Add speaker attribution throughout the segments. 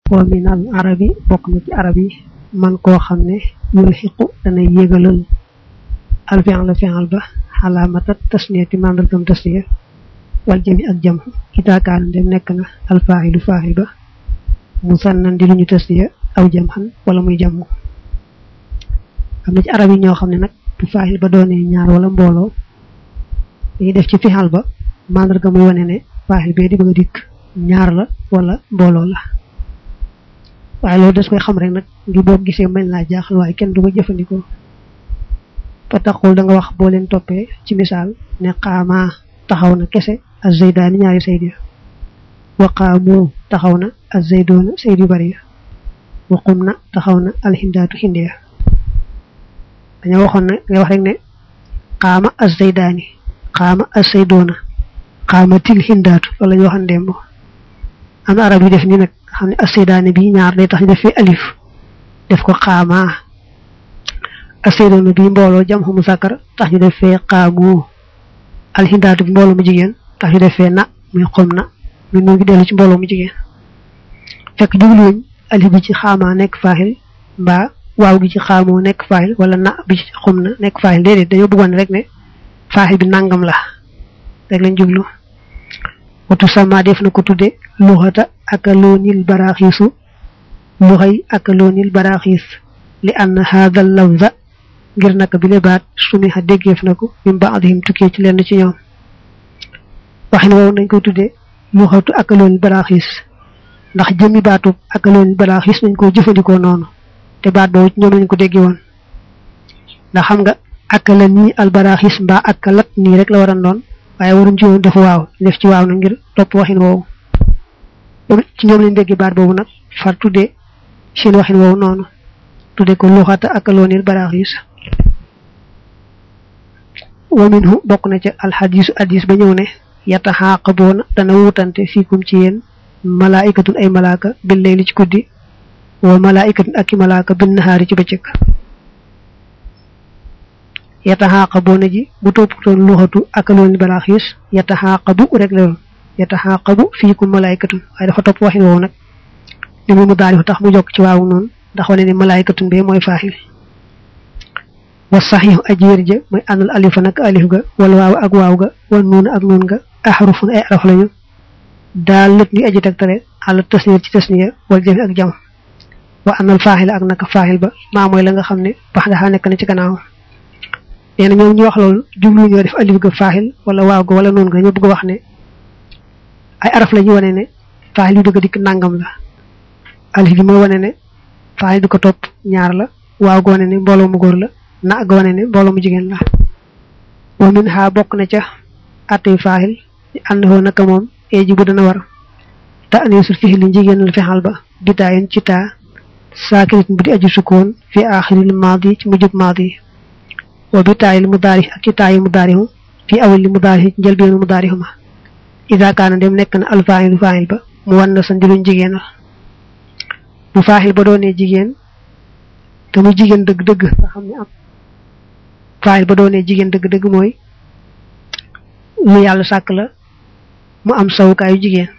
Speaker 1: wa min al arabi bokk na ci arab yi man koo xam ne yul xiqu dana yégalal al fi'l la fi'l ba xalaamata tasniyati mandargam tasniya wal jami ak jam itaakaan dem nekk na al faaxilu faaxil ba musannan di luñu tasniya aw jam xan wala muy jàmm am na ci arab yi ñoo xam ne nag bu faaxil ba doonee ñaar wala mbooloo dañuy def ci fixal ba mandarga muy wane ne faaxil bee di bëgg a dikk ñaar la wala mbooloo la waaye loolu des koy xam rek nag ngi boo gisee mel laa jaaxal waaye kenn du ko jëfandikoo fa taxul da nga wax boo leen toppee ci misaal ne xaamaa taxaw na kese ak zaydaani ñaari sayd ya wa qaamu taxaw na ak zaydoona sayd yu bari ya wa qum na taxaw na alxindaatu xinde ya dañoo waxoon ne nga wax rek ne xaama ak zaydaani xaama ak saydoona xaama til xindaatu loolu la ñu waxoon démb am na arab yi def ni nag xam ne ak saydaani bi ñaar day tax ñu def fi alif def ko xaamaa ak saydoona bi mbooloo jam xamu sàkkar tax ñu def fee xaamu alxindaatu bi mbooloo mu jigéen tax ñu def fee na muy xom na muy noo ngi dellu ci mbooloo mu jigéen fekk jubluwuñ alif bi ci xaamaa nekk faaxil mbaa waaw gi ci xaamoo nekk faaxil wala na bi ci xom na nekk faaxil déedéet dañoo bëggoon rek ne faaxil bi nangam la rek lañ jublu watu sama def na ko tudde luxata ak loonil baraaxiisu luxay ak loonil baraaxiis li ann haada lafza ngir naka bi le baat sumiha déggeef na ko min baadihim tukkee ci lenn ci ñoom waxin woowu nañ koy tudde luxatu ak loonil baraaxiis ndax jëmmi baatu ak loonil baraaxiis nañ ko jëfandikoo noonu te baat boobu ci ñoom lañ ko déggee woon ndax xam nga ak la nii albaraaxis mbaa ak lat nii rek la war a doon waaye waruñ ci woon def waaw def ci waaw na ngir topp waxin woowu ci ñoom lañ déggee baat boobu nag far tuddee seen waxin woowu noonu tudde ko luxata ak loonil baraaxis wa minhu bokk na ca alxadisu hadis ba ñëw ne yataxaaqaboona dana wutante fiikum ci yéen malaayikatun ay malaaka bil layli ci guddi wa malaikatun ak i malaaka bin nahaari ci bëccëg yataxaaqaboona ji bu toppatoon luxatu ak loolu baraaxiis yataxaaqabu rek la doon yataxaaqabu fiikum malaikatun waaye dafa topp waxin woowu nag li mu daal tax mu jokk ci waawu noonu ndax wane ne malaikatun bee mooy faaxil wa saxiixu aji wér ja mooy àndal alifa nag alif ga wala waaw ak waaw ga wala nuun ak nuun ga axrufun ay araf lañu daal lët ni aji tegtale àla tasniya ci tasniya wala jëfe ak jam wa anal faaxil ak naka faaxil ba maa mooy la nga xam ne bax daxaa nekk na ci gannaaw nee na ñoom ñu wax loolu jublu ñoo def alif ga faaxil wala waaw ga wala noonu ga ñu bëgg a wax ne ay araf la ñu wane ne faaxil bi bëgg a dikk nangam la alif gi mooy wane ne faaxil bi ko topp ñaar la waaw ga wane ne mbooloo mu góor la na ga wane ne mbooloo mu jigéen la wa min xaa bokk na ca attey faaxil di ànd foo naka moom eeji bu dana war ta anisul fixil li jigéen la fexal ba bitaayen ci taa saakirit bu di aju sukkoon fi aaxiril maadi ci mujjub maadi wa bi taayil mudaari ak ci taayi mudaarihu fi awal li mudaari ci njëlbeenu mudaarihu ma ida kaana dem nekk na alfaaxilu faaxil ba mu wan na sa ndiluñ jigéenal bu faaxil ba doonee jigéen te muy jigéen dëgg-dëgg nga xam ne am faaxil ba doonee jigéen dëgg-dëgg mooy lu yàlla sàkk la mu am sawukaayu jigéen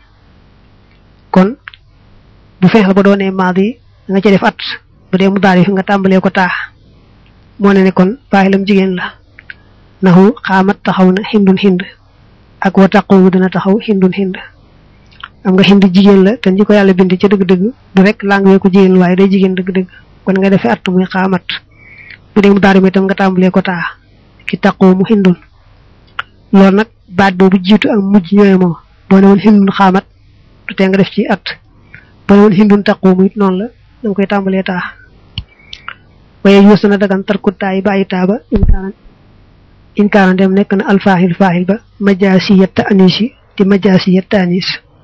Speaker 1: kon bu feexal ba doonee maadi nga ca def at bu dee mu daal nga tàmbalee ko taax moo ne ne kon faaxilam jigéen la naxu xaamat taxaw na xindun xind ak wa taqoomu dana taxaw xindun xind am nga xind jigéen la te ñi ko yàlla bind ca dëgg-dëgg du rek laa nga ko jigéen waaye day jigéen dëgg-dëgg kon nga defee at muy xaamat bu dee mu daal itam nga tàmbalee ko taax ki taqoomu xindun loolu nag baat boobu jiitu ak mujj ñooy moo boo ne woon xindun xaamat du tee nga def ci at boo ne woon xindun taqoomu it noonu la danga koy tàmbalee taax waaye yuus na dagan tarku taay bàyyi taaba inkaana inkaana dem nekk na alfaaxil faaxil ba majaasiyat ta'nis yi di majaasiyat ta'nis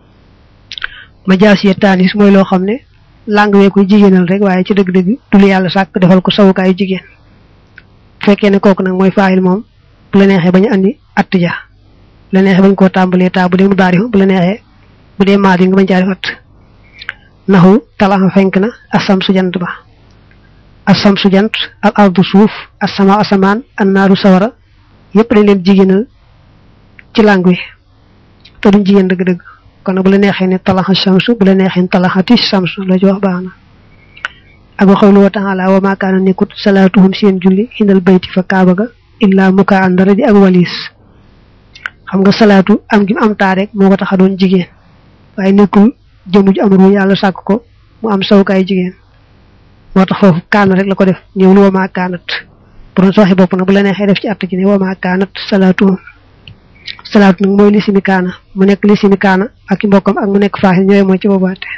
Speaker 1: majaasiyat ta'nis mooy loo xam ne làng wee koy jigéenal rek waaye ci dëgg-dëgg du lu yàlla sàkk defal ko sawukaayu jigéen fekkee ne kooku nag mooy faaxil moom bu la neexee bañ a andi att ja bu la neexee bañ koo tàmbalee taa bu dee mu daari bu la neexee bu dee maadi nga bañ caa def at naxu talaxa fenk na asam su jant ba asam su jant al ardu suuf asama asamaan annaaru sawara yépp dañ leen jigéenal ci langue wi te duñ jigéen dëgg-dëgg kon bu la neexee ne talaxa samsu bu la neexee ne talaxati samsu la ci wax baax na ak waxawlu wa taala wa maa kaana nekkut salaatuhum seen julli xindal bayti fa kaaba ga illaa muka an dara di ak walis xam nga salaatu am gi am taa rek moo ko tax a doon jigéen waaye nekkul jëmu ju am ru yàlla sàkk ko mu am sawukaay jigéen moo tax foofu kaana rek la ko def ñëwul wa maa kaanat pour sa waxi bopp nag bu la neexee def ci att ji ne wa maa kaanat salaatuhum salaatu nag mooy lisimi kaana mu nekk lisimi kaana ak i mbokkam ak mu nekk faaxil ñooy mooy ci boobaate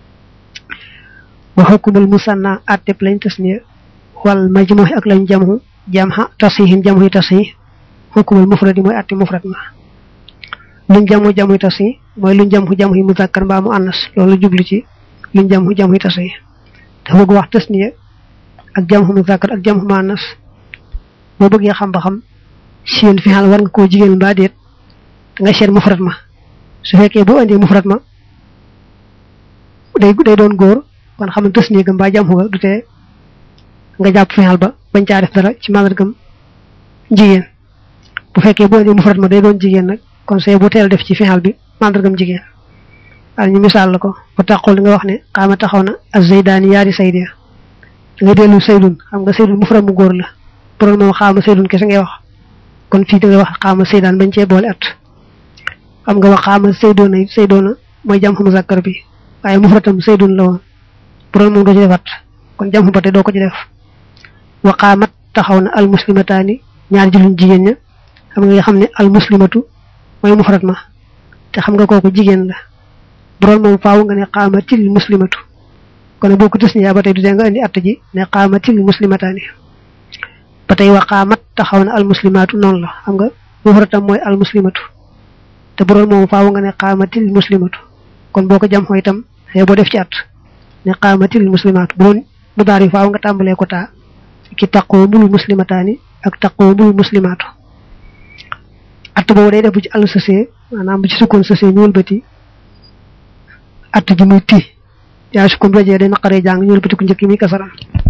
Speaker 1: wa xukumul musanna atteb lañ tasniya wal majmuh ak lañ jamhu jamha tasihin jamhu tasih xukumul mufradi mooy atti mufrad ma luñ jamhu jamhu tasih mooy luñ jamhu jamhu muzakkar mbaa mu annas loolu jublu ci luñ jamhu jamhu tasih dafa bëgg wax tasniya ak jamhu muzakkar ak jamhu mu annas boo bëggee xam ba xam seen fi xal war nga koo jigéen mbaa déet da nga seet mufrad ma su fekkee boo indee mufrad ma day day doon góor kon xam ne tës néegam mbaa jàmm nga du tee nga jàpp fexeel ba bañ caa def dara ci màndargam jigéen bu fekkee boo indee mufrad ma day doon jigéen nag kon see bu teel def ci fexeel bi màndargam jigéen waaye ñu misaal la ko ba taxul li nga wax ne xaama taxaw na ak zaydaani yaari saydia da nga dellu saydun xam nga saydun mufrad mu góor la borom moom xaama saydun kese ngay wax kon fii da ngay wax xaama saydaan bañ cee boole at xam nga wax xaama saydoona saydoona mooy jàmm mu zakkar bi waaye mufradam saydun la woon borom moom doo ci defat kon jàmm ba te doo ko ci def waqaamat taxaw na al muslimataani ñaar julliñ jigéen ña xam nga xam ne al muslimatu mooy mufrad ma te xam nga kooku jigéen la borom moom faaw nga ne qaamatil muslimatu kon boo ko tës ba tey du dee nga indi att ji ne qaamatil muslimataani ba tey waqaamat taxaw na al muslimaatu noonu la xam nga mufradam mooy al muslimatu te borom moom faaw nga ne qaamatil muslimatu kon boo ko jam xoo itam xëy boo def ci at ne qaamatil muslimaatu bu doon mu daar yi faaw nga tàmbalee ko taa ki taqoo bul muslimataani ak taqoo bul muslimaatu at boobu day def bu ci àll sësee maanaam bu ci sukkoon sësee ñu wëlbati at ji muy ti yaa sukkoon rajee day naqaree jàng ñu wëlbati ku njëkk yi muy kasaram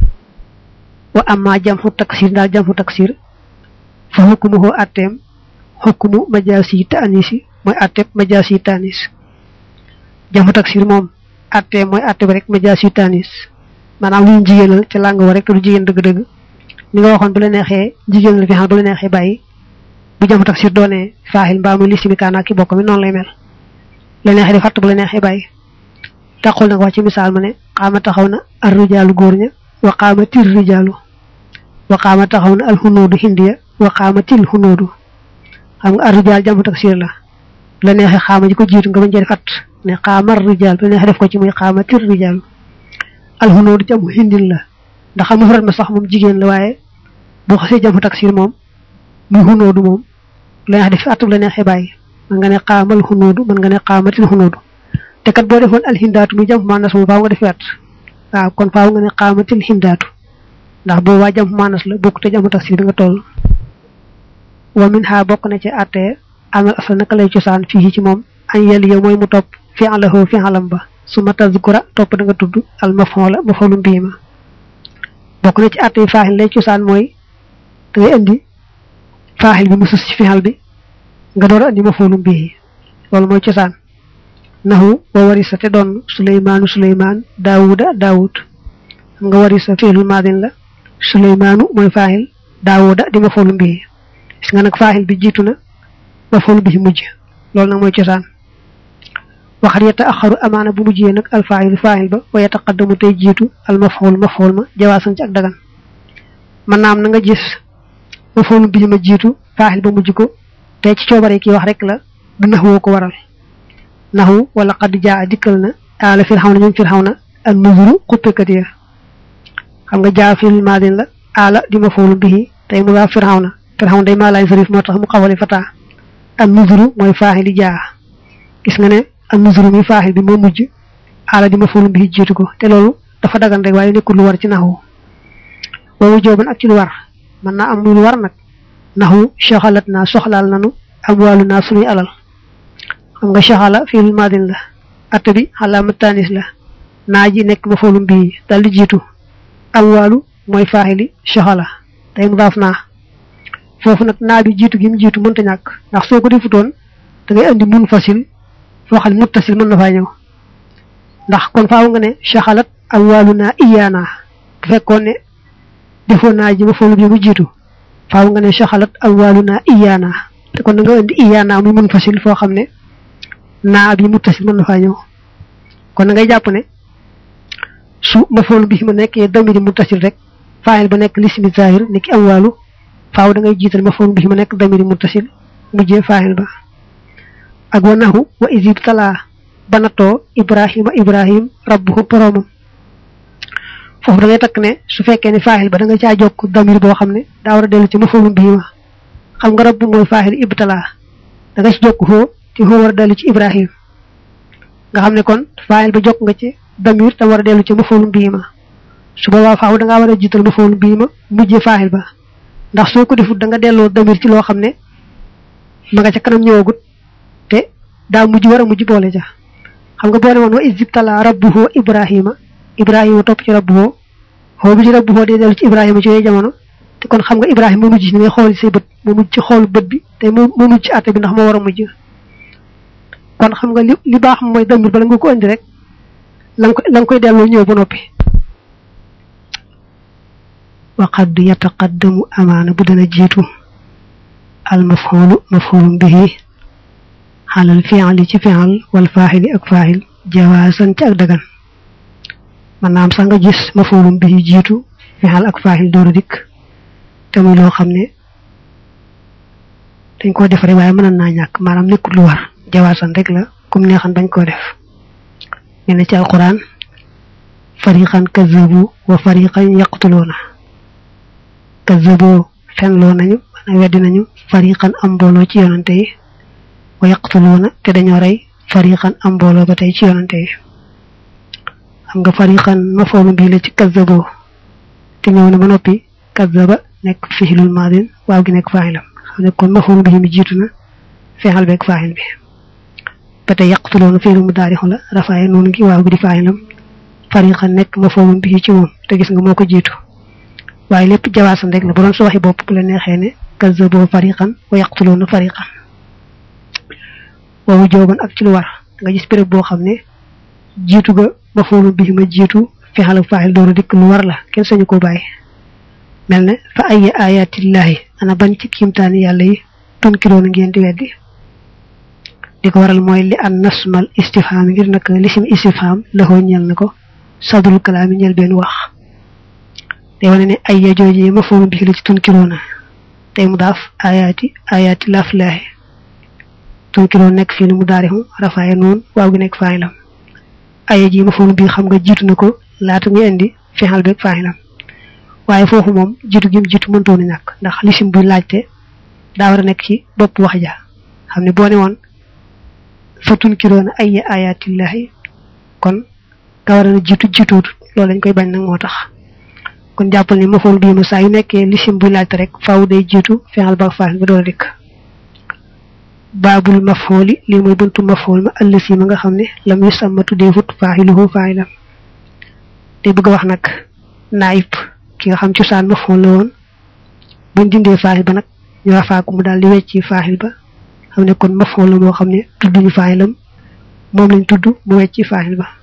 Speaker 1: wa amma jamxu taksir daal jamxu taksir fa hukmuhu atteem hukmu majaasi taanisi mooy atteb majaasi taanis jamxu taksir moom atteem mooy atteb rek majaasi taanis maanaam lu ñu jigéenal ci làng wa rek te du jigéen dëgg-dëgg ni nga waxoon bu la neexee jigéen la fi xam bu la neexee bàyyi bu jamxu taksir doonee faaxil mbaa muy lisimi kaana ki bokk mi noonu lay mel la neexee di fàtt bu la neexee bàyyi taxul nag wax ci misaal ma ne xaama taxaw na ar rijaalu góor ña wa qaama tir rijaalu wa qaama taxaw na al xunuudu hindiya wa qaama til xunuudu xam nga ar rijaal jamxu taksir la la neexee xaama ji ko jiitu nga bañ cee fàtt ne xaamar rijaal bu la neexee def ko ci muy xaama tir rijaalu al xunuudu jamu hindin la ndax am mufrad ma sax moom jigéen la waaye boo xasee jamxu taksir moom muy xunuudu moom la neexee def fàtt bu la neexee bàyyi man nga ne xaamal xunuudu man nga ne xaamatil xunuudu te kat boo defoon alxindaatu muy jam maanas moom faaw nga def wet waaw kon faaw nga ne xaamatil xindaatu ndax boo waa jam maanas la bokk te jamu taksir bi nga toll wa min ha bokk na ci àttee amal asal naka lay cosaan fii ci moom an yel yow mooy mu topp fi alahu fi alam ba su ma tazkura topp da nga tudd al mafoola mafoolum bii ma bokk na ci àttee faaxil lay cosaan mooy da ngay indi faaxil bi mu sus ci fixal bi nga door a indi mafoolum bii loolu mooy cosaan naxu wa warisa te doon suleymaanu suleymaan daawuda daawud xam nga warisa fiilul maadin la suleymaanu mooy faaxil daawuda di mafoolum bii gis nga nag faaxil bi jiitu na mafoolum bii mujj loolu nag mooy cosaan waxat yetta axaru amaana bu mujjee nag alfaaxilu faaxil ba wa yataqaddamu tey jiitu al mafool mafool ma jawaasan ci ak dagan man naam na nga gis mafoolum bii ma jiitu faaxil ba mujj ko te ci coobare kii wax rek la du nax woo ko waral naxu wala xad jaa dikkal na aala firxaw na ñoom firxaw na ak nuzuru xuppekat ya xam nga jaa fil maadin la aala di ma foolu bihi tey mu daa firxaw na firxaw na day maa laay sarif moo tax mu xawale fataa ak nuzuru mooy faaxi di jaa gis nga ne ak nuzuru mi faaxil bi moo mujj aala di ma foolu bihi jiitu ko te loolu dafa dagan rek waaye nekkul lu war ci naxu boobu jooban ak ci lu war mën naa am muy lu war nag naxu soxalat naa soxlaal nanu am wàllu naa suñuy alal xam nga soxala fiil maadin la atte bi xalaama tanis la naa ji nekk ma foolum bii dal di jiitu am wàllu mooy faaxili soxala day mu daaf naa foofu nag naa bi jiitu gi mu jiitu mënta ñàkk ndax soo ko defutoon da ngay andi mun fasil loo xam ne muttasil mën na faa ñëw ndax kon faaw nga ne shaxalat awwaluna iyaana bu fekkoon ne defoon naa ji ma foolu bi mu jiitu faaw nga ne shaxalat awwaluna iyaana te kon da nga indi iyaana muy mun fasil foo xam ne naa bi muttasil mën na faa ñëw kon da ngay jàpp ne su ma foolu bi ma nekkee damiri muttasil rek faayil ba nekk lismi zahir ni ki awwalu faaw da ngay jiital ma foolu bi ma nekk damiri muttasil mujjee faayil ba ak wa nahu wa isib talaa banatoo ibrahima ibrahim rabbuhu boromam foofu da ngay takk ne su fekkee ne faayil ba da nga caa jokk damir boo xam ne daa war a dellu ci mafoolum bii ma xam nga rabbu mooy faayil ibtalaa da nga ci jokk foo te foo war a dellu ci ibrahim nga xam ne kon faayil ba jokk nga ci damir tam war a dellu ci mafoolum bii ma su boobaa faaw da ngaa war a jiital mafoolum bii ma mujjee faayil ba ndax soo ko defut da nga delloo damir ci loo xam ne ma nga ca kanam ñëwagut te daa mujj war a mujj boole ja xam nga boo ne woon wa isibtala rabbuhu ibrahima ibrahima topp ci rabbuhu xoo bi ci rabbuhu day dellu ci ibrahima ci yooyu jamono te kon xam nga ibrahima moo mujj ci ni ngay xool say bët moo mujj ci xoolu bët bi te moo moo mujj ci àtte bi ndax moo war a mujj kon xam nga li li baax mooy damir bala nga ko indi rek la nga koy la nga koy delloo ñëw ba noppi waqad yataqaddamu amaana bu dana jiitu al mafxulu mafxulum bihi xalal fi'li ci fi'al wal faaxili ak faaxil jawaasan ci ak dagan maanaam sax nga gis mafulum bi jiitu fi'al ak faaxil dooru dikk te muy loo xam ne dañ koo def rek waaye mën naa ñàkk maanaam nekkul lu war jawaasan rek la comme neexan bañ koo def ñu ne ci alquran fariqan kazzabu wa fariqan yaqtuluuna kazzaboo fenloo nañu maanaam weddi nañu fariqan am mbooloo ci yonante yi wa yaqtuluuna te dañoo rey fariqan am mbooloo ba tey ci yonante yi xam nga fariqan mafoolu bii la ci kazzaboo te ñëw na ba noppi kazzaba nekk fixilul maadin waaw gi nekk faaxilam xam ne kon mafoolu bii mi jiitu na feexal beeg faaxil bi ba tey yaqtuluuna fiilu mu daarixu la rafaaye noonu gi waaw gi di faaxilam fariqan nekk mafoolu bii ci moom te gis nga moo ko jiitu waaye lépp jawaasan rek la bu doon su waxi bopp bu la neexee ne kazzaboo fariqan wa yaqtuluuna fariqan woowu jooban ak ci lu war nga gis béréb boo xam ne jiitu ga mafoolu bi ma jiitu fexal ak faaxil door a dikk lu war la kenn sañu ko bàyyi mel ne fa ay ayatillahi ana bañ ci kiimtaani yàlla yi tunkiroona ngeen di weddi di ko waral mooy li an nasmal istifham ngir nag lisim istifham laxoo ñel na ko sadrul kalaami ñel benn wax te wane ne ay ya jooji mafoolu bi la ci tunkiroona tey mu daaf ayati ayati laflaahi tunkiroo nekk fii lu mu daarixu rafaaye noonu waaw gi nekk faaxilam aya ji mafoolu bi xam nga jiitu na ko laata ñu indi fexal beeg faaxilam waaye foofu moom jiitu gi mu jiitu mëntoon a ñàkk ndax lisim buy laajte daa war a nekk ci bopp wax ja xam ne boo ne woon fa tunkiroona ay ayatillahi kon ka war a jiitu jiituut loolu lañ koy bañ nag moo tax kon jàppal ni mafoolu bii ma saa yu nekkee lisim buy laajte rek faaw day jiitu fexal ba faaxil ba door a dikk baabul mafhooli lii mooy buntu mafhool ma allësi ma nga xam ne lam yu sàmma tuddee fut faaxiluhu faaxilam te bëgg a wax nag naayib ki nga xam cosaan mafhool la woon buñ dindee faaxil ba nag ñu rafaa ko mu daal di wecci faaxil ba xam ne kon mafhool la moo xam ne tudduñu faaxilam moom lañ tudd mu wecci faaxil ba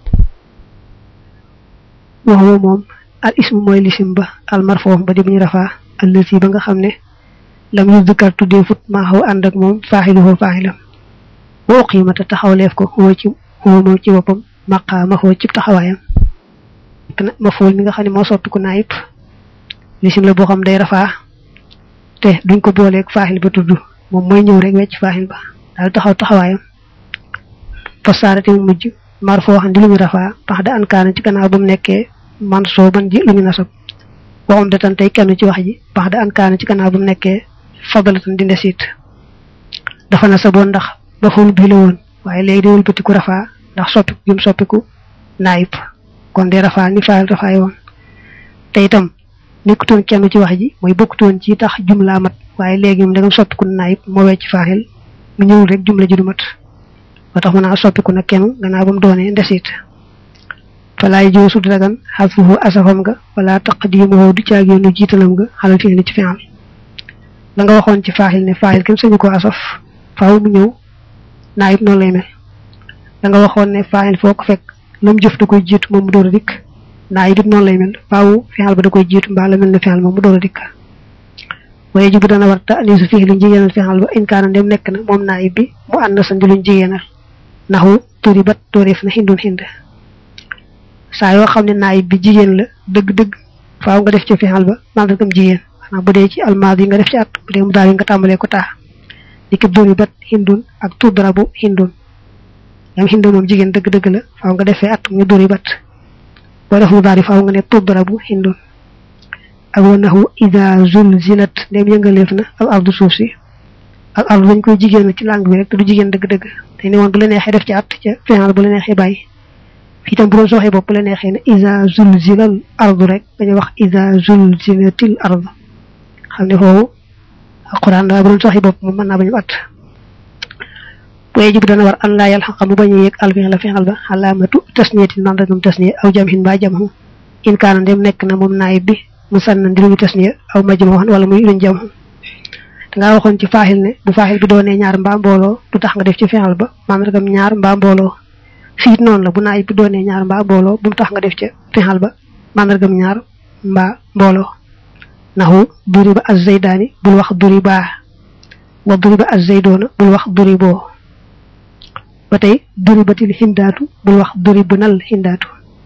Speaker 1: waxuma moom al ismu mooy lisim ba al marfoo ba di bu ñu rafaa allësi ba nga xam ne lam yu dëkkar tuddee fut maa xaw ànd ak moom faaxiluhu faaxilam woo xiimata taxawleef ko xoo ci xoo moom ci boppam maqaama xoo ci taxawaayam ma fool mi nga xam ne moo soppiku naayib lisim la boo xam day rafaa te duñ ko booleeg faaxil ba tudd moom mooy ñëw rek wecc faaxil ba daal taxaw taxawaayam fasaarate mu mujj mar foo xam di lu ñu rafaa pax da ankaana ci gannaaw ba mu nekkee man soo ban ji lu ñu nasab waxum da tan tey kenn ci wax ji pax da ankaana ci gannaaw ba mu nekkee fadalatan di ndesit dafa na sa boon ndax ba ful bii la woon waaye léegi day wëlbatiku rafaa ndax soppiku gi mu soppiku naayib kon de rafaa ni faayal rafaay woon te itam nekkutoon kenn ci wax ji mooy bokkutoon ci tax jumlaa mat waaye léegi moom da nga soppiku naayib moo wecc faaxil mu ñëwul rek jumla ji du mat ba tax mën naa soppiku nag kenn gannaaw ba mu doonee ndesit falaay joo su dagan xasfuhu asafam nga wala taqdimuhu du caagéenu jiitalam nga xalal fi li ci fi'al la nga waxoon ci faaxil ne faaxil kenn sañu ko asaf faaw mu ñëw naayib noonu lay mel da nga waxoon ne faayil foo ko fekk lam jëf da koy jiitu moom mu door a dikk naa yi dit noonu lay mel faaw fexal ba da koy jiitu mbaa la mel ne fexal moom mu door a dikk waaye jibu dana war ta anisu fii luñ jigéenal fexal ba inkaana ndem nekk na moom naa bi mu ànd sa di luñ jigéenal naxu turi bat tóoreef na xindun xind saa yoo xam ne naayib bi jigéen la dëgg-dëgg faaw nga def ci fexal ba mandargam jigéen maanaam bu dee ci almaad yi nga def ci at bu dee mu daal yi nga tàmbalee ko taa li ki duri bat hindun ak tudrabu hindun yam hindun moom jigéen dëgg-dëgg la faaw nga defee at nga duri bat boo def mu daal yi faaw nga ne tudrabu hindun ak wa naxu ida zulzilat ndem yëngaleef na al ardu suuf si al ardu dañ koy jigéen ci langue bi rek te du jigéen dëgg-dëgg te ni woon bu la neexee def ci at ca fexal bu la neexee bàyyi fii tam bu doon sooxee bopp bu la neexee ne ida zulzilal ardu rek dañuy wax ida zulzilatil ardu xam ne foofu alquran daa bu doon sooxee bopp moom mën naa bañu at bu yejib dana war an laa yàl xaqa mu bañ a yëg alfixla fexal ba xalaamatu tasniyatin mandargam tasniya aw jamhin ba jamhu in kaana ndem nekk na moom naayib bi mu sànn ndiruñu tasniya aw majmuhan wala muy luñ jamhu dangaa waxoon ci faaxil ne bu faaxil bi doonee ñaar mbaa mbooloo du tax nga def ci fexal ba mandargam ñaar mbaa mbooloo fiit noonu la bu naayib bi doonee ñaar mbaa mbooloo bu mu tax nga def ca fexal ba mandargam ñaar mbaa mbooloo naxu duri ba az-zaydaani bul wax duri baa wa duri ba az-zaydoona bul wax duri boo ba tey duri batil hindaatu bul wax duri bu nal hindaatu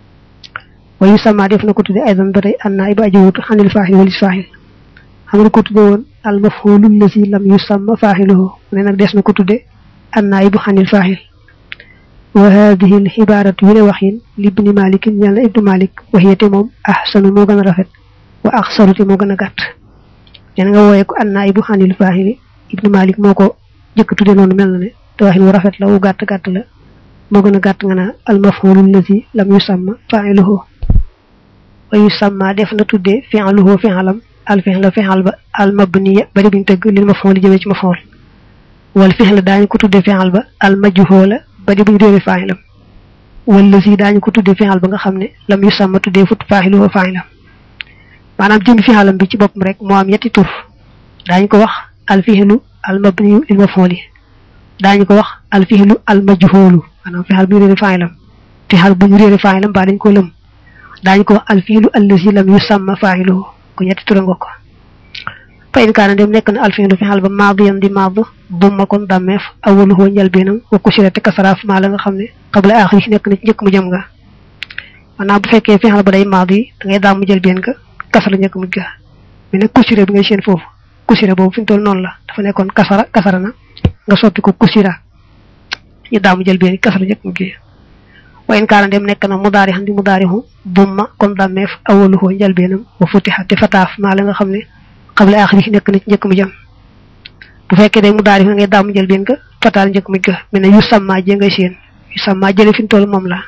Speaker 1: wa yu sama def na ko tudde aydan ba tey an naayib aji wutu xanil faaxil walis faaxil xam nga ko tudde woon al mafhulu lasi lam yusamma faaxiluhu ne nag des na ko tudde an naayibu xanil faaxil wa hadihi al xibaaratu yu ne waxin li ibni malik ñal na ibnu malik waxiyate moom ahsanu moo gën a rafet wa axsaru te moo gën a gàtt nee na nga wooye ko an naayibu xanil faaxili ibnu malik moo ko jëkk tudde noonu mel na ne te waxin wu rafet la wu gàtt gàtt la moo gën a gàtt nga naa al mafhulu lasi lam yusamma faaxiluhu wa yusamma def na tudde fi'luhu fi'lam al fi'la fi'al ba al mabniya bari buñ tëgg lil maf'ul jëmee ci maf'ul wal fi'la daañu ko tudde fi'al ba al majhula bari buñ réere fa'ilam wal lasi daañu ko tudde fi'al ba nga xam ne lam yu sàmma tuddee fut fa'iluhu fa'ilam maanaam jëm fi'alam bi ci boppam rek moo am yetti tur daañu ko wax al fi'lu al mabniyu lil maf'ul daañu ko wax al fi'lu al majhulu maanaam fi'al bu ñu réere fa'ilam fi'al bu ñu réere fa'ilam ba dañ ko lëm daañu ko wax al fi'lu allazi lam yusamma fa'iluhu ko ñetti tura nga ko fa in kaana dem nekk na alfiilu fi xal ba maadiyan di maadu dumma kon dàmmeef awaluhu njalbeenam wa kusira te kasaraaf maa la nga xam ne qabla aaxiri nekk na ci njëkk mu jëm nga maanaam bu fekkee fi xal ba day maadu yi da ngay daam mu jëlbeen nga kasara njëkk mu ga mais nag kusira bi ngay seen foofu kusira boobu fi mu toll noonu la dafa nekkoon kasara kasara na nga soppi ko kusira ñu daam mu jëlbeen kasara njëkk mu gi wa in kaana dem nekk na mudaari xam di mudaarihu dumma kon dàmmeef awaluhu njalbeenam wa futiha te fataaf maa la nga xam ne xable axiri nekk na ci njëkk mu jëm bu fekkee day mudaari na ngay daamu njëlbeen nga fataal njëkk mu ga mais ne yu sàmmaa jee ngay seen yu sàmmaa jële fi mu toll moom la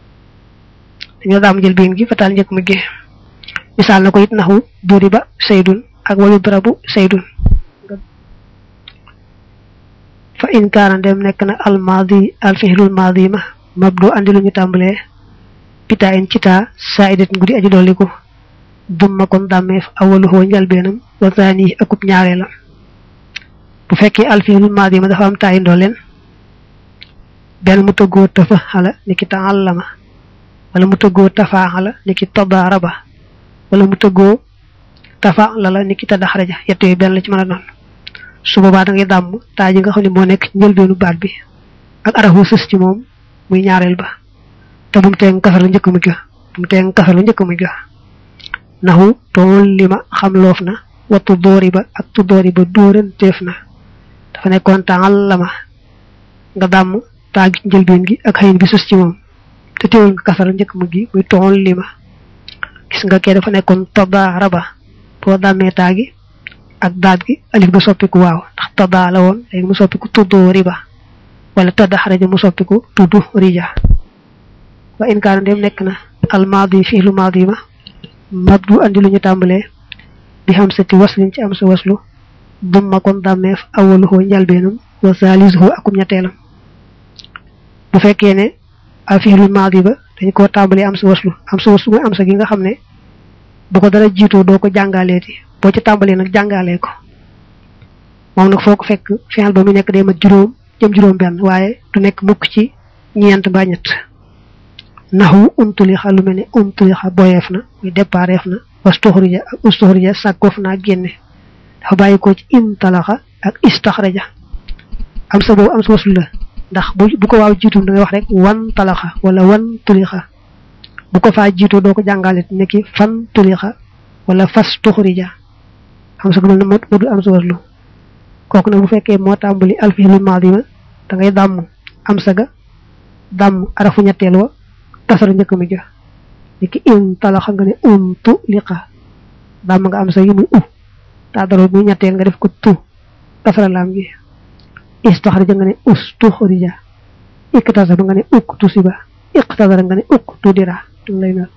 Speaker 1: dañoo daamu njëlbeen gi fataal njëkk mu gi misaal na ko it naxu duri ba saydun ak wayu darabu saydun fa in kaana dem nekk na almaadi alfihlul maadi ma mabdu andi lu ñu tàmbalee pitaa in ci taa saa idatin guddi aji dolliku dumma kon dàmmeef awaluhoo njalbeenam wa zaani akub ñaareelam bu fekkee alfihlul maadi ma dafa am taayi ndooleen benn mu tëggoo tafa xala ni ki taallama wala mu tëggoo tafaa xala ni ki tadaaraba wala mu tëggoo tafa lala ni ki tadaxraja yett yooyu benn la ci mën a doon su boobaa da ngay dàmm taa ji nga xam ne moo nekk njëlbeenu baat bi ak arafu sës ci moom muy ñaareel ba te bu mu tee kasar la njëkk mu ga bu mu tee kasar la njëkk mu ga naxu tool li ma xam loof na wattu doori ba ak tu doori ba dóoran teef na dafa nekkoon taal la ma nga dàmm taa gi njëlbeen gi ak xëyin bi sës ci moom te teewul nga kasar la njëkk mu gi muy tool li ma gis nga kee dafa nekkoon tada raba boo dàmmee taa gi ak daat gi alif ga soppiku waaw ndax tada la woon léegi mu soppiku tuddoo riba wala tadda xaraja mu soppiku tuddu rija wa in kaana dem nekk na almaadi fi'lu maadi ma mabdu andi lu ñu tàmbalee bi xam sa ci waslin ci am sa waslu dumma kon dàmmeef awaluhoo njalbeenam wa salisuhu akum ñetteelam bu fekkee ne al fi'lu maadi ba dañ koo tàmbalee am sa waslu am sa waslu mooy am sa gi nga xam ne bu ko dara jiitoo doo ko jàngaleeti boo ci tàmbalee nag jàngalee ko moom nag foo ko fekk fi'al ba mu nekk day mat juróom jëm juróom benn waaye du nekk mukk ci ñeent mbaa ñett naxu untulixa lu mel ne untulixa boyeef na muy dépareef na wastuxrija ak ustuxrija sàkkoof naa génne dafa bàyyi ko ci intalaxa ak istaxraja am sa boobu am sa wasul la ndax bu bu ko waaw jiitum da ngay wax rek wan talaxa wala wan tulixa bu ko faa jiitoo doo ko jàngalit nekki fan tulixa wala fas tuxrija am sa gëmal na moo du am sa waslu kooku nag bu fekkee moo tàmbali alfihlu maadima da ngay dàmm am sa ga dàmm arafu ñetteel wa tasara njëkk mi ja niki in talaxa nga ne un tu liqa dàmm nga am sa yi muy u taa daro muy ñetteel nga def ko tu tasara laam gi istaxrija nga ne ustuxrija iktasaba nga ne uktusiba iqtadara nga ne uktudira lay mel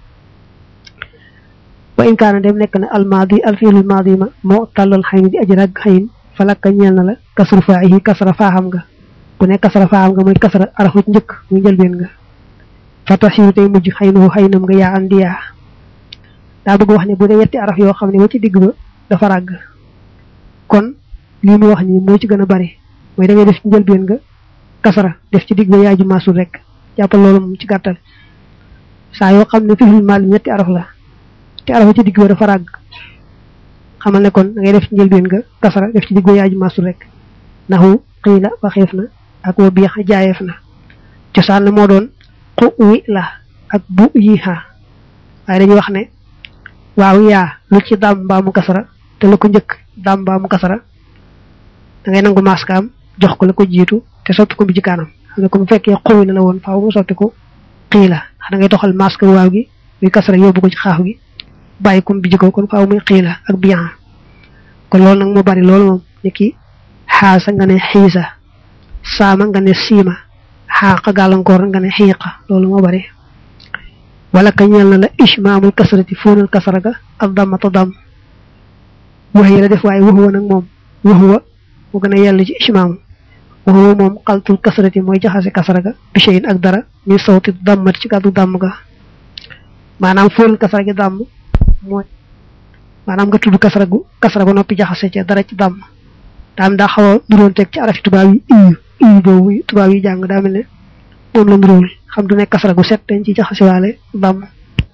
Speaker 1: wa in kaana dem nekk na almaadi alfiilul maadi ma moo tàllal xayn di aji rag xayn falakka ñeel na la kasru faahi kasra faaxam nga bu ne kasra faaxam nga mooy kasra arafu njëkk muy njëlbeen nga fatasiru tey mujj xaynuhu xaynam nga yaa andi yaa daa bëgg wax ne bu dee yetti araf yoo xam ne wa ci digg ba dafa ràgg kon lii mu wax nii moo ci gën a bari mooy da ngay def ci njëlbeen nga kasara def ci digg ba yaaju maasul rek jàppal loolu moom ci gàttal saa yoo xam ne fifil maal ñetti araf la te araf ci digg ba dafa ràgg xamal ne kon da ngay def ci njëlbeen nga kasara def ci digg ba yaaju maasul rek naxu xiila waxeef na ak wa biix jaayeef na cosaan na moo doon xu wi la ak bu yi ha waaye dañuy wax ne waaw yaa lu ci daam mbaamu kasara te la ko njëkk daam mbaamu kasara da ngay nangu maskaam jox ko la ko jiitu te soppi ko bi ci kanam xam ne ko bu fekkee xuwi la la woon faaw mu soppi ko xii la da ngay toxal maska waaw gi muy kasara yóbbu ko ci xaax gi bàyyi ko bi jiko kon faaw muy xii la ak biyan kon loolu nag moo bari loolu moom ni ki xaasa nga ne xiisa saama nga ne siima xaaqa gàllankoor nga ne xiiqa loolu moo bari wala ka ñeel na la ishmaamul kasrati fóonal kasara ga ak dammata dam wax yi la def waaye waxuwa nag moom waxuwa mu gën a yell ci ishmaam waxuwa moom xaltul kasrati mooy jaxase kasara ga bicheyin ak dara mi sawti dammat ci kàddu dàmm ga maanaam fóonal kasara gi dàmm mooy maanaam nga tudd kasara gu kasara ba noppi jaxase ca dara ci dàmm daam daa xaw a duroon teg ci arafi tubaab yi iyu iyu boobu tubaab yi jàng daa mel ne moom la nduróol xam du nekk kasara gu set dañ ci jaxase waale dàmm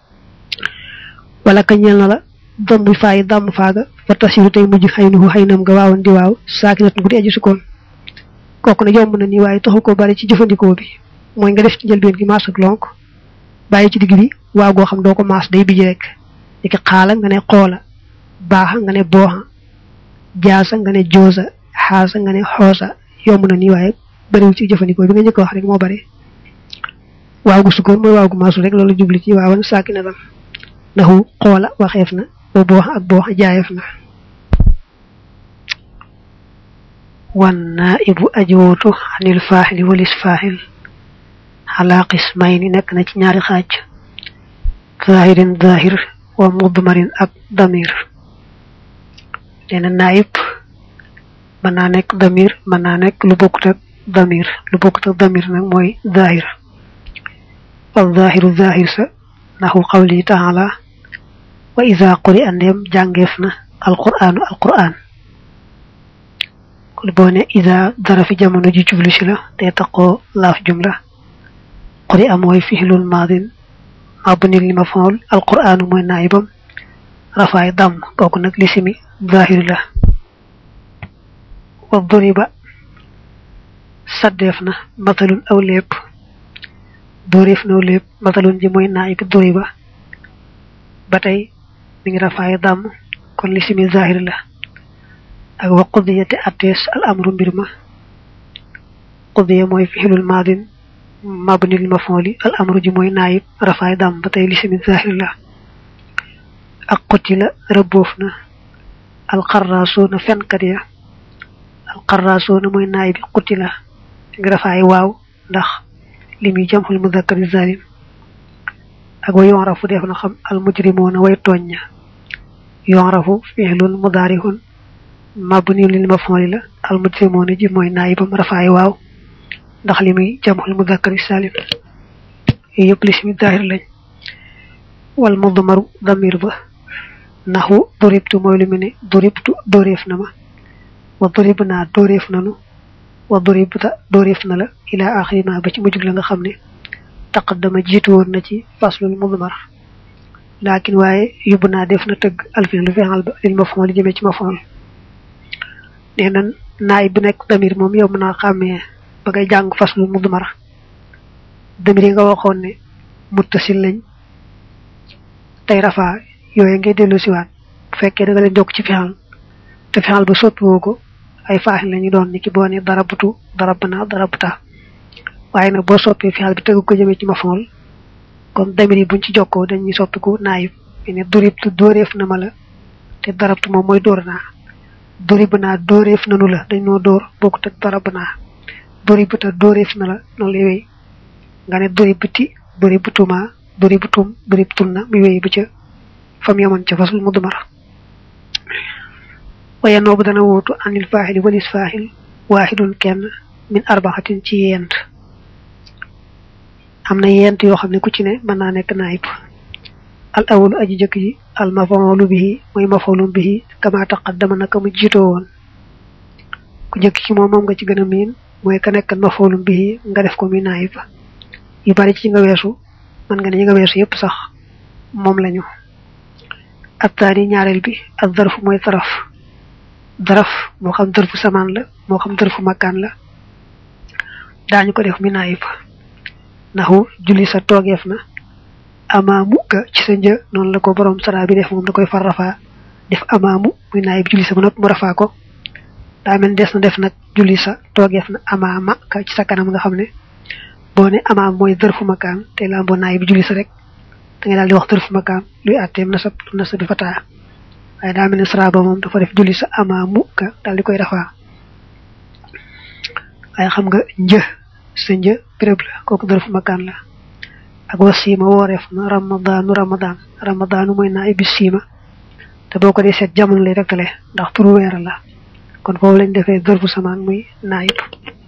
Speaker 1: wala ka ñeel na la dom bu faayi dàmm faaga fa tasiru tey mujj xëy na xëy nam nga waawoon di waaw saakinat gu di aji sukkoon kooku ne yomb na ni waaye taxu ko bari ci jëfandikoo bi mooy nga def ci njëlbeen gi maas ak lonk bàyyi ci digg bi waaw goo xam doo ko maas day bijji rek di ki xaala nga ne xoola baaxa nga ne booxa jaasa nga ne joosa xaasa nga ne xoosa yomb na ni waaye bariwul ci jëfandikoo bi nga njëkk wax rek moo bari waaw gu sukkoon mooy waaw gu maasu rek loolu jubli ci waawan saaki na tam ndaxu xoola waxeef na ba boox ak boox jaayeef na wan naa ibu ajwootu xanil faaxili walis faaxil xalaa qismayni nekk na ci ñaari xaaj zahirin zahir wa mudmarin ak damir neena naayib mën naa nekk damir mën naa nekk lu bokkut ak damir lu bokkut ak damir nag mooy zahir wal zahiru zahir sa naxu qawli taala wa ida quri andeem jàngeef na alquranu alquran kon boo ne ida dara fi jamono ji jublu si la te taqoo laaf jumla quri a mooy fixlul maadin mabnil li mafool alquranu mooy naayibam rafaay dam kooku nag lisimi zahir la wa duriba saddeef na matalun aw lépp dóoreef naw lépp matalun ji mooy naayib duriba ba tey mi ngi rafaay dam kon lisimi zahir la ak wa qudiya te attees al amru mbir ma qudiya mooy fixilul maadin mabnil mafooli al amru ji mooy naayib rafaay dam ba tey lisimi zahir la ak qutila rëbboof na alxarraasuuna fenkat ya alxarraasuuna mooy naay bi qutila ngi rafaay waaw ndax li muy jamxul mudakkari zalim ak wa yonrafu def na xam al mujrimoona way tooñ ña yonrafu fi'lun mudaarihun mabni lil maf'uli la al mujrimoona ji mooy naayibam rafaay waaw ndax li muy jamxul mudakkari salim yooyu yëpp li simi daahir lañ wal mudmaru damir ba naxu doribtu mooy lu mu ne doribtu dóoreef na ma wa dorib naa dóoreef nanu wa duribta dóoreef na la ila axiri ma ba ci mujjug la nga xam ne taqaddama jiitu woon na ci faslul mudmar laakin waaye yóbbu naa def na tëgg alfin lu fexal ba lil mafon li jëmee ci mafon nee na naay bu nekk damir moom yow mën naa xàmmee ba ngay jàng faslul mudmar damir yi nga waxoon ne muttasil lañ tey rafaa yooyu ngay dellu siwaat bu fekkee da nga leen jokk ci fexal te fexal ba soppiwoo ko ay faaxin la ñu doon ni ki boo ne darabtu darabna darabta waaye nag boo soppee fexal bi tëgg ko jëmee ci mafool kon damir yi buñ ci jokkoo dañuy soppiku naayib ne duribtu dóoreef na ma la te darabtu moom mooy dóor naa dorib naa dóoreef nanu la dañ noo dóor bokkut ak darab naa doribta dóoreef na la noonu lay wéy nga ne doribti doribtuma doribtum doribtun na muy wéy ba ca fam yamoon ca fasul mu dumar waaye noobu dana wóotu anil faaxili walis faaxil waaxidun kenn min arbaxatin ci yent am na yent yoo xam ne ku ci ne mën naa nekk naayib al awalu aji jëkk ji al mafoolu bihi mooy mafoolum bihi kama taqaddama naka mu jiitoo woon ku jëkk ci moom moom nga ci gën a miin mooy ka nekk mafoolum bihi nga def ko muy naayib yu bari ci nga weesu mën nga ne ñi nga weesu yépp sax moom lañu attaani ñaareel bi ak darfu mooy daraf daraf moo xam darfu samaan la moo xam darfu makkaan la daañu ko def mi naayib naxu julli sa toogeef na amaamu ka ci sa një noonu la ko borom sara bi def moom da koy far rafaa def amaamu muy naayib julli sa ba noppi mu rafaa ko daa mel des na def nag julli sa toogeef na amaama ka ci sa kanam nga xam ne boo ne amaam mooy darfu makkaan te lamboo naayib julli sa rek da ngay daal di wax darfu makkaan luy àtteem nasab nasab bi fataa waaye daa mel ne sara ba moom dafa def julli sa amaamu ka daal di koy rafaa waaye xam nga një sa një béréb la kooku darfu makkaan la ak wa siima wooreef na ramadaanu ramadaan ramadaanu mooy naa ibbi siima te boo ko dee seet jamono lay rektale ndax turu weer la kon foofu lañ defee darfu samaan muy naayib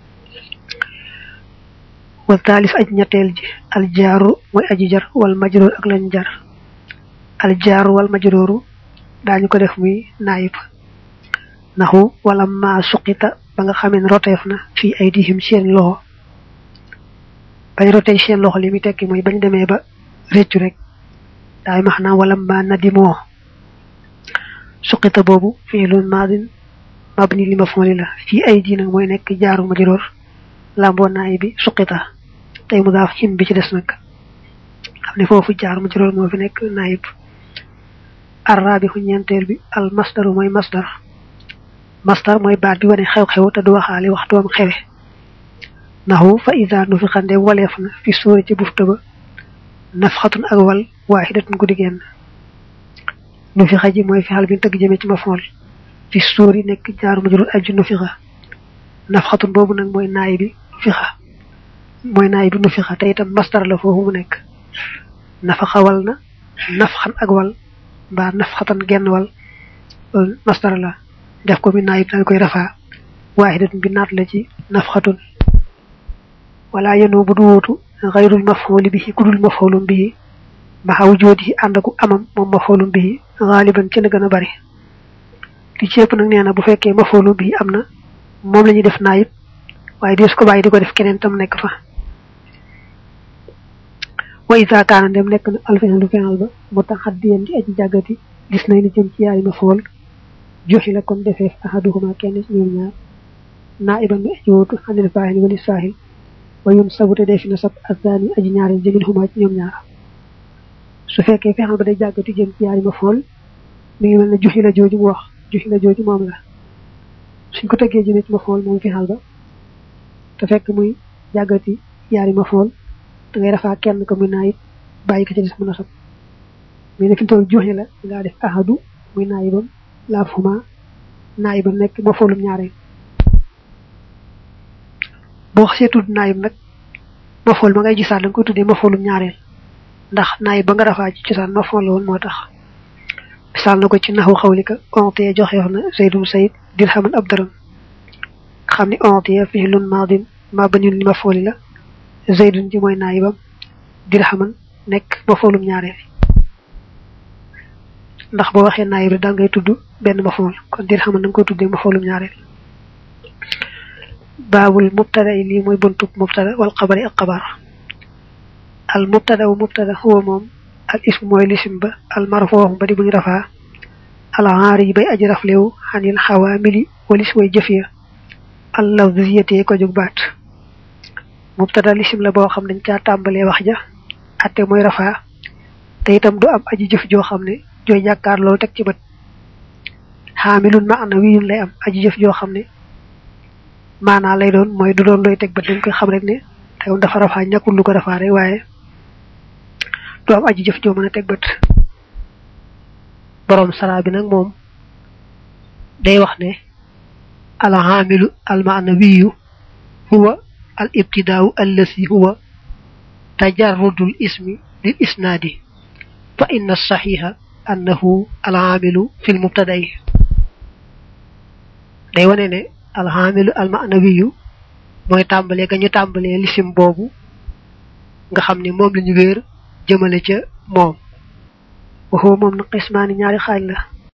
Speaker 1: wa taalis aj ñetteel ji aljaaru mooy aji jar wal majroor ak lañ jar aljaaru wal majrooru daañu ko def muy naayib naxu wala maa suqita ba nga xamee ne roteef na fii ay dihim seen loxo bañ rotee seen loxo li muy tekki mooy bañ demee ba réccu rek daay max naam wala ma nadimoo suqita boobu fiilun maadin mabni li maf'ul la fii ay di nag mooy nekk jaaru majroor lamboo naay bi suqita tey mu daaf him bi ci des nag xam ne foofu jaaru majroor moo fi nekk naayib arrabixu ñeenteel bi al masdaru mooy masdar masdar mooy baat bi wane xew-xew te du waxaale waxtoom xewe naxu fa ida nu fi xande waleef na fi sóori ci bufta ba nafxatun ak wal waaxidatun guddi genn nu fi xaji mooy fi xal bi tëgg jëmee ci ma fool fi sóori nekk jaaru ma jurul aju nu fi xa nafxatun boobu nag mooy naay bi fi xa mooy naay bi nu fi xa te itam masdar la foofu mu nekk nafaxa wal na nafxan ak wal mbaa nafxatan genn wal masdar la def ko mi naayib daal koy rafaa waaxidatun bi naat la ci nafxatun wala yenu bu du wuutu xayrul mafxooli bihi ku dul mafxoolum bihi maxaw joodi ànd aku amam moom mafxoolum bihi xaaliban ci la gën a bari li ci ëpp nag nee na bu fekkee mafxoolum bihi am na moom la ñuy def naayib waaye dees ko bàyyi di ko def keneen tam nekk fa wa isa kaana dem nekk na alfenal du fenal ba mu tax xaddiyan di aji jàggati gis nañ ni jëm ci yaari mafxool joxi la kon defeef ahaduhuma kenn ci ñoom ñaar naiban mi aji wuutu xanil faahil wali saahil wa yun sabute dee fi na sab azani aji ñaareel jëmin huma ci ñoom ñaar su fekkee fexal ba day jàggati jëm ci yaari mafxool mi ngi mel ne joxi la jooju mu wax joxi la jooju moom la suñ ko tëggee jëmee ci mafxool moom fexal ba te fekk muy jàggati yaari mafxool da ngay rafaa kenn ko muy naayib bàyyi ko ci des mën a sab mais ne fi toll joxe la ngaa def ahadu muy naayibam laaf huma naayibam nekk mafxoolum ñaareel boo xasee tudd naayib nag mafxool ma ngay gisaat da nga koy tuddee mafxoolum ñaareel ndax naayib ba nga rafaa ci cosaan mafxool la woon moo tax misaal na ko ci naxu xawlika ontiye joxeef na saydum sayid dirhaman ab dërëm xam ni ontiye fi'lun maadin mabniun li maf'uli la zaydun ji mooy naayibam dirhaman nekk maf'ulum ñaareel ndax boo waxee naayib rek da ngay tudd benn maf'ul kon dirhaman da nga koy tuddee maf'ulum ñaareel baabul mubtada yi lii mooy buntub mubtada wal xabari ak xabar al mubtada wu mubtada huwa moom al ism mooy lisim ba al marfoo ba di buñ rafaa al aari yi bay aji raflewu xanil xawaamili walis way jëf ya al lafziyatee ko jóg baat mubtada lisim la boo xam dañ caa tàmbalee wax ja atte mooy rafaa te itam du am aji jëf joo xam ne jooy jàkkaar loolu teg ci bët xaamilun ma ana wiyun lay am aji jëf joo xam ne maanaa lay doon mooy du doon doy teg bët dañ koy xam rek ne tew dafa rafaa ñàkkul lu ko rafaa rek waaye du am aji jëf joo mën a teg bët borom sara bi nag moom day wax ne al xaamilu al maanawiyu huwa al ibtidaau allasi huwa tajarrudul ismi lil isnaadi fa inna saxiixa annahu alxaamilu fi lmubtadayi day wane ne alxaamilu almanawiyu mooy tàmbalee ga ñu tàmbalee lisim boobu nga xam ni moom la ñu wéer jëmale ca moom waxoo moom na xismaani ñaari xaaj la